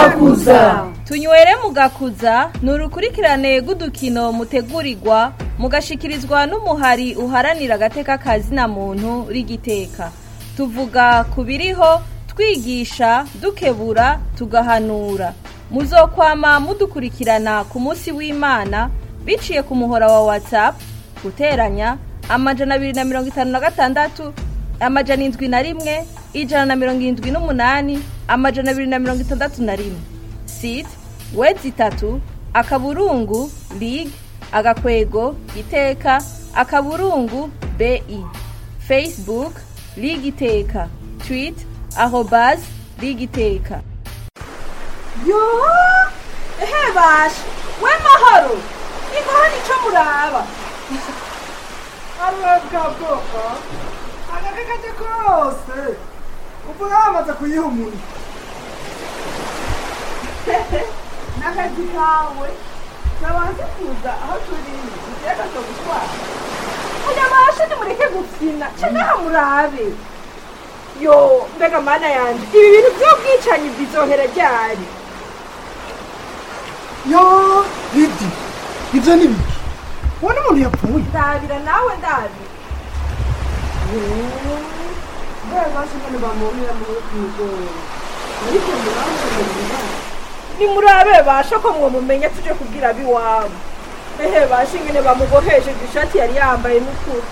mugakuza tunywere mugakuza ni urukurikirane rw'udukino mutegurirwa mugashikirizwa n'umuhari uharanira agateka kazina muntu rigiteka tuvuga ku biriho twigisha dukebura tugahanura muzokwama mudukurikirana ku munsi w'imana biciye ku muhora wa whatsapp guteranya amajana abiri na mirongo itanu na gatandatu amajana indwi na rimwe ijana na mirongo irindwi n'umunani amajana abiri na mirongo itandatu na rimwe site wedi itatu akaburungu lig agakwego iteka akaburungu bi facebook lig iteka twit arobas lig iteka yo ehe basha we mahoro inkoho nico muraba arakaboka agakakaje kose uvuga bamaze kuyiha umuntu n'akazi kawe nabanze kuza aho turi iteka zo gutwara oya basha nimureke gufina canaha murabe yo mbega mana yanje ibi bintu vy'ubwicanyi bizohera ryari yo ridi ibyo ni biki ubona umuntu yapfuye ndabira nawe ndabira mbega basha ingene bamumira muri kwigora ariko muramumenye nimurabe basha ko mwomumenya tuje kubwira abiwabo ehe basha ingene bamubohesheje ishati yari yambaye n'ukuri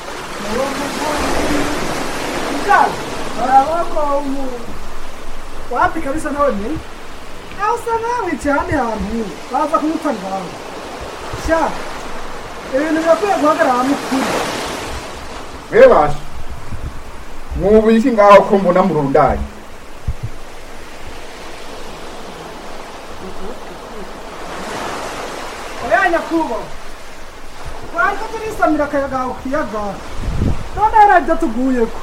mugabo barabona ko umuntu wapi kabisa nawe nyine aho usa nawe cyane hantu baza kumutwara iwawe sha ibintu birakwiye guhagarara mukuru mwebasha mwubiki ngaho ko mbona murundanye oya nyakubahwa wanza turisamira akayaga aho ku kiyaga none hari ibyo tuguyeko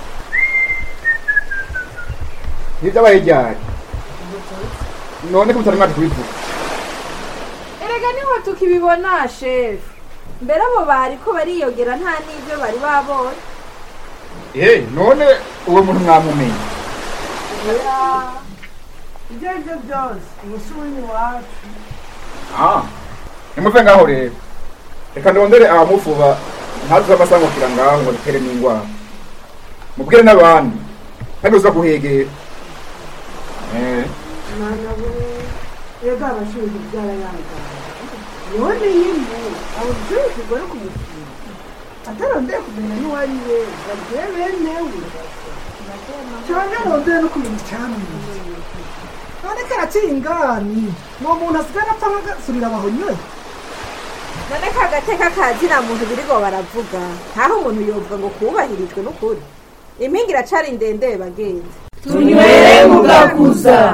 ntivyabaye ryari none ko mutari mwaje kubivuga erega niho tukibibona shefu mbere abo bariko bariyogera nta n'ibyo bari babonye eh none uwo muntu mwamumenye ibyo ari byo byose umusubini wacu ah nimuve ngaho rero reka ndondere abamufuba ntazuze amasangukira ngaho ngo dutere n'ingwara mubwire n'abandi kandi uza kuhegera eh mwana we ega abashinzwe byarayangana none yimbu abo byose bari kumufunga atarondeye kumenya n'uwo ari we babwiye benewe cyane arondeye no kumenya icyamwiye none karaciye ingani uwo muntu asigaye apfa nk'agasurira abahonyoye none ka gateka kazina muntu birigo baravuga ntaho umuntu yovuga ngo kubahirijwe n'ukuri impinga iracari ndende bagenzi tunywere mugakuza